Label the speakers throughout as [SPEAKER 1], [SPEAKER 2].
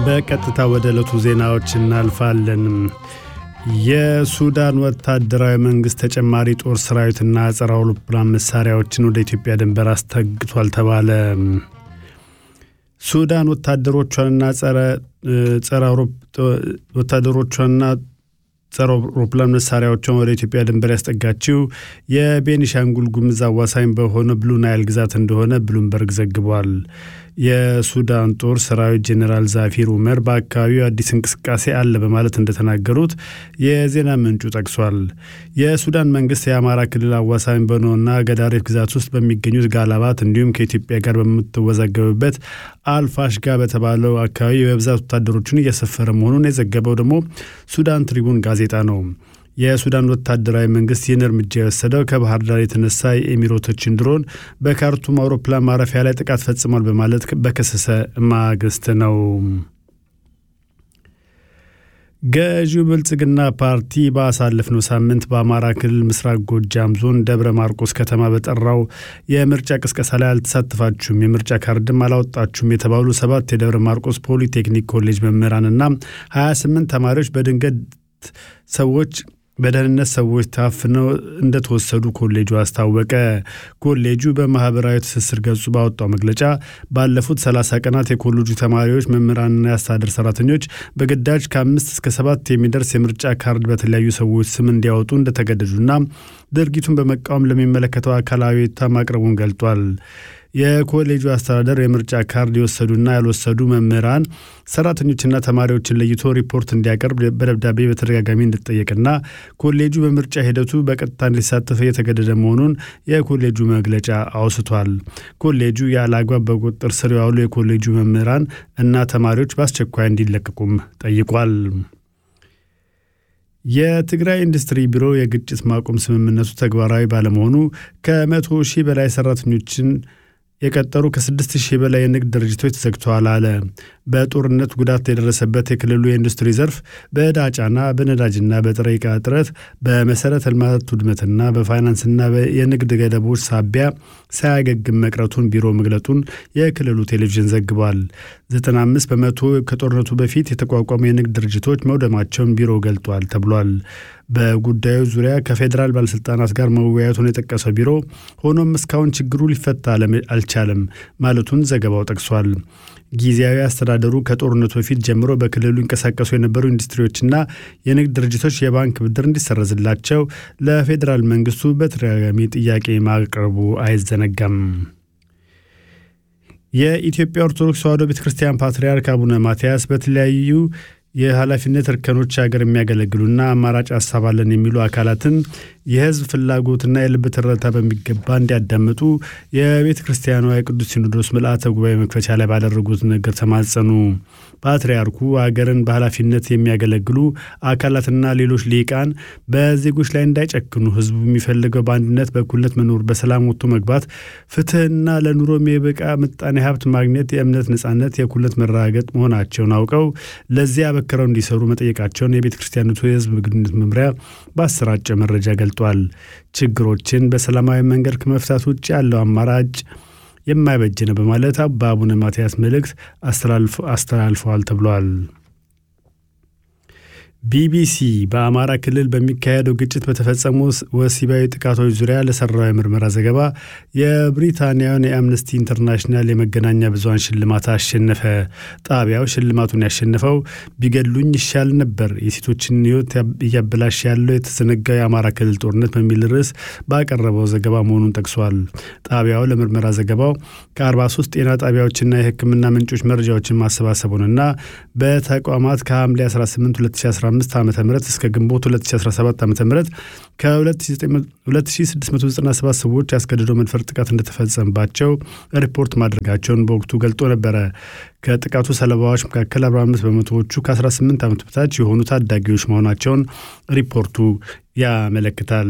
[SPEAKER 1] በቀጥታ ወደ ዕለቱ ዜናዎች እናልፋለን። የሱዳን ወታደራዊ መንግስት ተጨማሪ ጦር ሰራዊትና ጸረ አውሮፕላን መሳሪያዎችን ወደ ኢትዮጵያ ድንበር አስጠግቷል ተባለ። ሱዳን ወታደሮቿንና ጸረ ወታደሮቿንና ጸረ አውሮፕላን መሳሪያዎቿን ወደ ኢትዮጵያ ድንበር ያስጠጋችው የቤኒሻንጉል ጉምዝ አዋሳኝ በሆነ ብሉ ናይል ግዛት እንደሆነ ብሉምበርግ ዘግቧል። የሱዳን ጦር ሰራዊት ጄኔራል ዛፊር ኡመር በአካባቢው አዲስ እንቅስቃሴ አለ በማለት እንደተናገሩት የዜና ምንጩ ጠቅሷል። የሱዳን መንግስት የአማራ ክልል አዋሳኝ በሆነውና ገዳሪፍ ግዛት ውስጥ በሚገኙት ጋላባት እንዲሁም ከኢትዮጵያ ጋር በምትወዛገብበት አልፋሽጋ በተባለው አካባቢ በብዛት ወታደሮችን እያሰፈረ መሆኑን የዘገበው ደግሞ ሱዳን ትሪቡን ጋዜጣ ነው። የሱዳን ወታደራዊ መንግስት ይህን እርምጃ የወሰደው ከባህር ዳር የተነሳ የኤሚሬቶችን ድሮን በካርቱም አውሮፕላን ማረፊያ ላይ ጥቃት ፈጽሟል በማለት በከሰሰ ማግስት ነው። ገዢው ብልጽግና ፓርቲ ባሳለፍነው ሳምንት በአማራ ክልል ምስራቅ ጎጃም ዞን ደብረ ማርቆስ ከተማ በጠራው የምርጫ ቅስቀሳ ላይ አልተሳተፋችሁም፣ የምርጫ ካርድም አላወጣችሁም የተባሉ ሰባት የደብረ ማርቆስ ፖሊቴክኒክ ኮሌጅ መምህራንና 28 ተማሪዎች በድንገት ሰዎች በደህንነት ሰዎች ታፍነው እንደተወሰዱ ኮሌጁ አስታወቀ። ኮሌጁ በማህበራዊ ትስስር ገጹ ባወጣው መግለጫ ባለፉት 30 ቀናት የኮሌጁ ተማሪዎች፣ መምህራንና የአስተዳደር ሰራተኞች በግዳጅ ከአምስት እስከ ሰባት የሚደርስ የምርጫ ካርድ በተለያዩ ሰዎች ስም እንዲያወጡ እንደተገደዱና ድርጊቱን በመቃወም ለሚመለከተው አካላዊ ማቅረቡን ገልጧል። የኮሌጁ አስተዳደር የምርጫ ካርድ የወሰዱና ያልወሰዱ መምህራን ሰራተኞችና ተማሪዎችን ለይቶ ሪፖርት እንዲያቀርብ በደብዳቤ በተደጋጋሚ እንዲጠየቅና ኮሌጁ በምርጫ ሂደቱ በቀጥታ እንዲሳተፍ እየተገደደ መሆኑን የኮሌጁ መግለጫ አውስቷል። ኮሌጁ ያለ አግባብ በቁጥጥር ስር የዋሉ የኮሌጁ መምህራን እና ተማሪዎች በአስቸኳይ እንዲለቀቁም ጠይቋል። የትግራይ ኢንዱስትሪ ቢሮ የግጭት ማቆም ስምምነቱ ተግባራዊ ባለመሆኑ ከመቶ ሺህ በላይ ሰራተኞችን የቀጠሩ ከስድስት ሺህ በላይ የንግድ ድርጅቶች ተዘግተዋል አለ። በጦርነት ጉዳት የደረሰበት የክልሉ የኢንዱስትሪ ዘርፍ በዕዳ ጫና፣ በነዳጅና በጥሬ ዕቃ እጥረት፣ በመሰረተ ልማት ውድመትና በፋይናንስና የንግድ ገደቦች ሳቢያ ሳያገግም መቅረቱን ቢሮ መግለጡን የክልሉ ቴሌቪዥን ዘግቧል። 95 በመቶ ከጦርነቱ በፊት የተቋቋሙ የንግድ ድርጅቶች መውደማቸውን ቢሮ ገልጧል ተብሏል። በጉዳዩ ዙሪያ ከፌዴራል ባለስልጣናት ጋር መወያየቱን የጠቀሰው ቢሮ ሆኖም እስካሁን ችግሩ ሊፈታ አልቻለም ማለቱን ዘገባው ጠቅሷል። ጊዜያዊ አስተዳደሩ ከጦርነቱ በፊት ጀምሮ በክልሉ ይንቀሳቀሱ የነበሩ ኢንዱስትሪዎችና የንግድ ድርጅቶች የባንክ ብድር እንዲሰረዝላቸው ለፌዴራል መንግስቱ በተደጋጋሚ ጥያቄ ማቅረቡ አይዘነጋም። የኢትዮጵያ ኦርቶዶክስ ተዋሕዶ ቤተ ክርስቲያን ፓትርያርክ አቡነ ማትያስ በተለያዩ የኃላፊነት እርከኖች ሀገር የሚያገለግሉና አማራጭ ሀሳብ አለን የሚሉ አካላትን የሕዝብ ፍላጎትና የልብ ትርታ በሚገባ እንዲያዳምጡ የቤተ ክርስቲያኗ የቅዱስ ሲኖዶስ ምልአተ ጉባኤ መክፈቻ ላይ ባደረጉት ንግግር ተማጸኑ። ፓትርያርኩ ሀገርን በኃላፊነት የሚያገለግሉ አካላትና ሌሎች ሊቃን በዜጎች ላይ እንዳይጨክኑ፣ ሕዝቡ የሚፈልገው በአንድነት በእኩልነት መኖር፣ በሰላም ወጥቶ መግባት፣ ፍትህና ለኑሮ የሚበቃ ምጣኔ ሀብት ማግኘት፣ የእምነት ነጻነት፣ የእኩልነት መረጋገጥ መሆናቸውን አውቀው ለዚያ በክረው እንዲሰሩ መጠየቃቸውን የቤተ ክርስቲያኒቱ የህዝብ ግንኙነት መምሪያ በአሰራጨ መረጃ ገልጧል። ችግሮችን በሰላማዊ መንገድ ከመፍታት ውጭ ያለው አማራጭ የማይበጅ ነው በማለት በአቡነ ማትያስ መልእክት አስተላልፈዋል ተብሏል። ቢቢሲ በአማራ ክልል በሚካሄደው ግጭት በተፈጸሙ ወሲባዊ ጥቃቶች ዙሪያ ለሰራው የምርመራ ዘገባ የብሪታንያውን የአምነስቲ ኢንተርናሽናል የመገናኛ ብዙኃን ሽልማት አሸነፈ። ጣቢያው ሽልማቱን ያሸነፈው ቢገድሉኝ ይሻል ነበር፣ የሴቶችን ሕይወት እያበላሽ ያለው የተዘነጋው የአማራ ክልል ጦርነት በሚል ርዕስ ባቀረበው ዘገባ መሆኑን ጠቅሷል። ጣቢያው ለምርመራ ዘገባው ከ43 ጤና ጣቢያዎችና የሕክምና ምንጮች መረጃዎችን ማሰባሰቡንና በተቋማት ከሐምሌ 18 2015 ዓ ም እስከ ግንቦት 2017 ዓ ም ከ2697 ሰዎች ያስገድዶ መድፈር ጥቃት እንደተፈጸመባቸው ሪፖርት ማድረጋቸውን በወቅቱ ገልጦ ነበረ። ከጥቃቱ ሰለባዎች መካከል 45 በመቶዎቹ ከ18 ዓመት በታች የሆኑ ታዳጊዎች መሆናቸውን ሪፖርቱ ያመለክታል።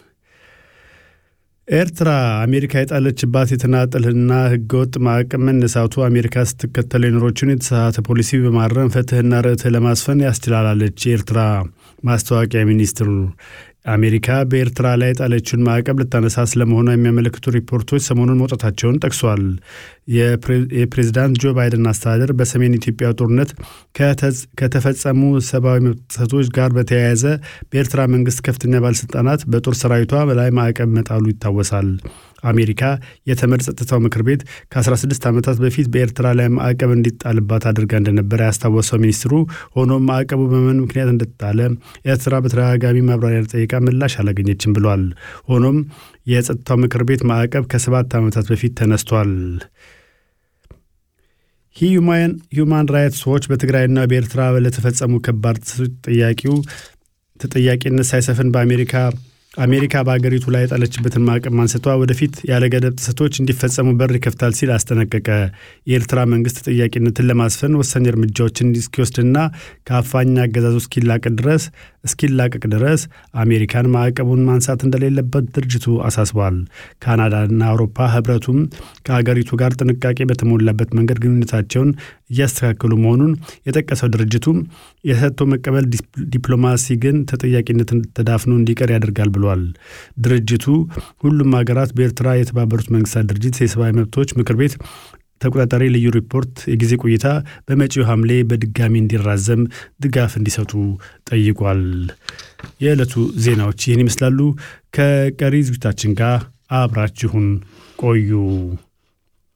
[SPEAKER 1] ኤርትራ አሜሪካ የጣለችባት የተናጠልና ህገወጥ ማዕቀብ መነሳቱ አሜሪካ ስትከተለው የኖሮችን የተሳሳተ ፖሊሲ በማረም ፍትህና ርትዕ ለማስፈን ያስችላላለች። የኤርትራ ማስታወቂያ ሚኒስትሩ አሜሪካ በኤርትራ ላይ የጣለችውን ማዕቀብ ልታነሳ ስለመሆኗ የሚያመለክቱ ሪፖርቶች ሰሞኑን መውጣታቸውን ጠቅሷል። የፕሬዝዳንት ጆ ባይደን አስተዳደር በሰሜን ኢትዮጵያ ጦርነት ከተፈጸሙ ሰብአዊ መብት ጥሰቶች ጋር በተያያዘ በኤርትራ መንግስት ከፍተኛ ባለሥልጣናት በጦር ሰራዊቷ ላይ ማዕቀብ መጣሉ ይታወሳል። አሜሪካ የተመድ ጸጥታው ምክር ቤት ከ16 ዓመታት በፊት በኤርትራ ላይ ማዕቀብ እንዲጣልባት አድርጋ እንደነበረ ያስታወሰው ሚኒስትሩ፣ ሆኖም ማዕቀቡ በምን ምክንያት እንደተጣለ ኤርትራ በተደጋጋሚ ማብራሪያ ጠይቃ ምላሽ አላገኘችም ብሏል። ሆኖም የጸጥታው ምክር ቤት ማዕቀብ ከሰባት ዓመታት በፊት ተነስቷል። ሂዩማን ራይትስ ዎች በትግራይና በኤርትራ ለተፈጸሙ ከባድ ጥያቄው ተጠያቂነት ሳይሰፍን በአሜሪካ አሜሪካ በአገሪቱ ላይ የጣለችበትን ማዕቀብ ማንሰቷ ወደፊት ያለ ገደብ ጥሰቶች እንዲፈጸሙ በር ይከፍታል ሲል አስጠነቀቀ። የኤርትራ መንግስት ተጠያቂነትን ለማስፈን ወሳኝ እርምጃዎችን እስኪወስድና ከአፋኝ አገዛዙ እስኪላቀቅ ድረስ እስኪላቀቅ ድረስ አሜሪካን ማዕቀቡን ማንሳት እንደሌለበት ድርጅቱ አሳስቧል። ካናዳና አውሮፓ ህብረቱም ከአገሪቱ ጋር ጥንቃቄ በተሞላበት መንገድ ግንኙነታቸውን እያስተካከሉ መሆኑን የጠቀሰው ድርጅቱ የሰጥቶ መቀበል ዲፕሎማሲ ግን ተጠያቂነትን ተዳፍኖ እንዲቀር ያደርጋል ብሏል። ድርጅቱ ሁሉም ሀገራት በኤርትራ የተባበሩት መንግስታት ድርጅት የሰብአዊ መብቶች ምክር ቤት ተቆጣጣሪ ልዩ ሪፖርት የጊዜ ቆይታ በመጪው ሐምሌ በድጋሚ እንዲራዘም ድጋፍ እንዲሰጡ ጠይቋል። የዕለቱ ዜናዎች ይህን ይመስላሉ። ከቀሪ ዝግጅታችን ጋር አብራችሁን ቆዩ።